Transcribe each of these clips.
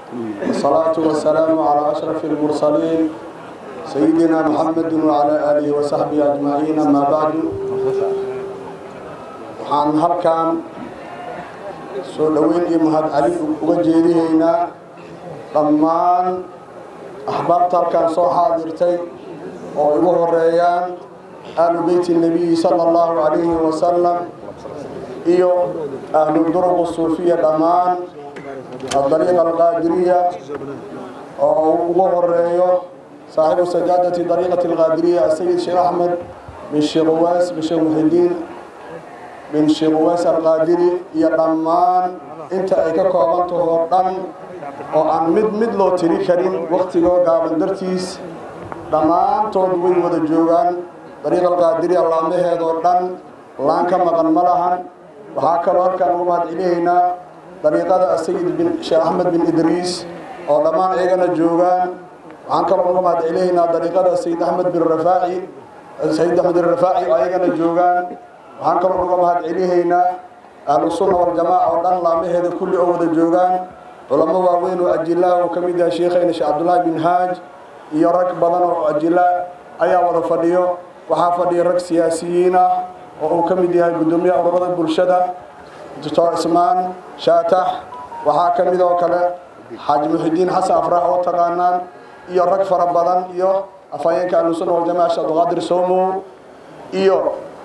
والصلاة والسلام على أشرف المرسلين سيدنا محمد وعلى آله وصحبه أجمعين أما بعد waxaan halkan soo dhoweyn iyo mahad cali uga jeedihaynaa dhammaan axbaabta halkan soo xaadirtay oo ugu horeeyaan ahlu beyti nebiyi sala allahu calayhi wasalam iyo ahlu duruq suufiya dhammaan adariiqa alqaadiriya oo ugu horeeyo saaxibu sajaadati dariiqati alqaadiriya asayid sheekh axmed bin sheekh uwaas bin sheekh muxidiin bin sheekh uwaas alqaadiri iyo dhammaan inta ay ka koobantahoo dhan oo aan mid mid loo tiri karin waktigoo gaaban dartiis dhammaantood way wada joogaan dariiqa alqaadiri allaamaheedoo dhan laan ka maqan ma lahan waxaa kaloo halkaan ugu mahad celihaynaa dariiqada asayid bin sheekh axmed bin idriis oo dhammaan iyagana joogaan waxaan kaloo uga mahad celihaynaa dariiqada sayid axmed bin rafaaci sayid axmed bin rafaaci oo ayagana joogaan waxaan kaloo uga mahad celihaynaa ahlu sunna waljamaaca oo dhan laamaheeda kulli oo wada joogaan culamo waaweyn oo ajilaha uu ka mid yahay sheekhayna sheekh cabdullaahi bin haaj iyo rag badan oo ajila ayaa wada fadhiyo waxaa fadhiya rag siyaasiyiin ah oo uu ka mid yahay guddoomiyaha ururada bulshada doctor ismaan shaatax waxaa ka mid oo kale xaaji muxidiin xasan afrax oo taqaanaan iyo rag fara badan iyo afhayeenka ahlusunna waljamaca sheekh abduqaadir soomow iyo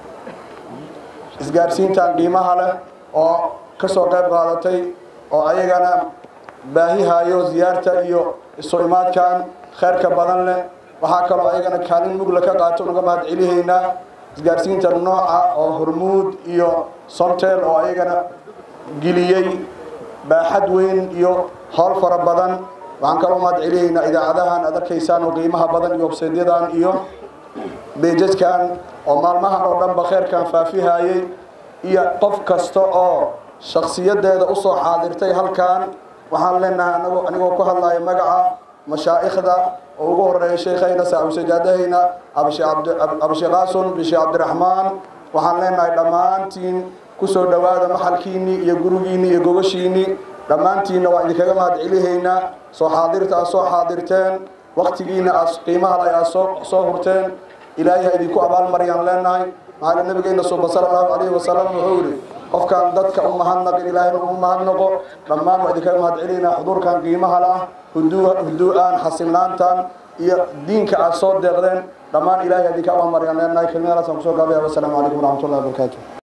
isgaarsiintan qiimaha leh oo ka soo qayb qaadatay oo ayagana baahihayo ziyaarta iyo isu imaadkan khayrka badan leh waxaa kaloo ayagana kaalin mugla ka qaato uga mahad celihaynaa isgaarsiinta nooca oo hormuud iyo somtel oo ayagana geliyey baaxad weyn iyo howl fara badan waxaan kaloo mahad celihaynaa idaacadahan aad arkaysaan oo qiimaha badan iyo websaytyadan iyo beejajkan oo maalmahan oo dhanba kheyrkan faafihayey iyo qof kasta oo shakhsiyadeeda usoo xaadirtay halkan waxaan leenahay anago anigoo ku hadlaya magaca mashaa'ikhda oo ugu horeeya sheekhayna saabusajaadahayna abshee qaasun bishee cabdiraxmaan waxaan leenahay dhammaantiin kusoo dhowaada maxalkiinii iyo gurigiinii iyo gogashiinii dhammaantiinna waa idinkaga mahad celihaynaa soo xaadirta aad soo xaadirteen waktigiina aad qiimaha leh aad soo soo hurteen ilaahay ha idinku abaalmariyaan leenahay maxaa nabigeena suuba sala allahu calayhi wasalam wuxuu yidhi qofkaan dadka u mahadnaqin ilaahayna u mahadnaqo dhammaan waa idinkaga mahad celinaynaa xuduurkan qiimaha lah huduu-aan xasilnaantan iyo diinka aad soo deeqdeen dhammaan ilahay ha idinka abaalmariyaan leenahay kelmadalaasaan kusoo gaabaya wasalaamu calaykum waraxmatullahi wabarakaatu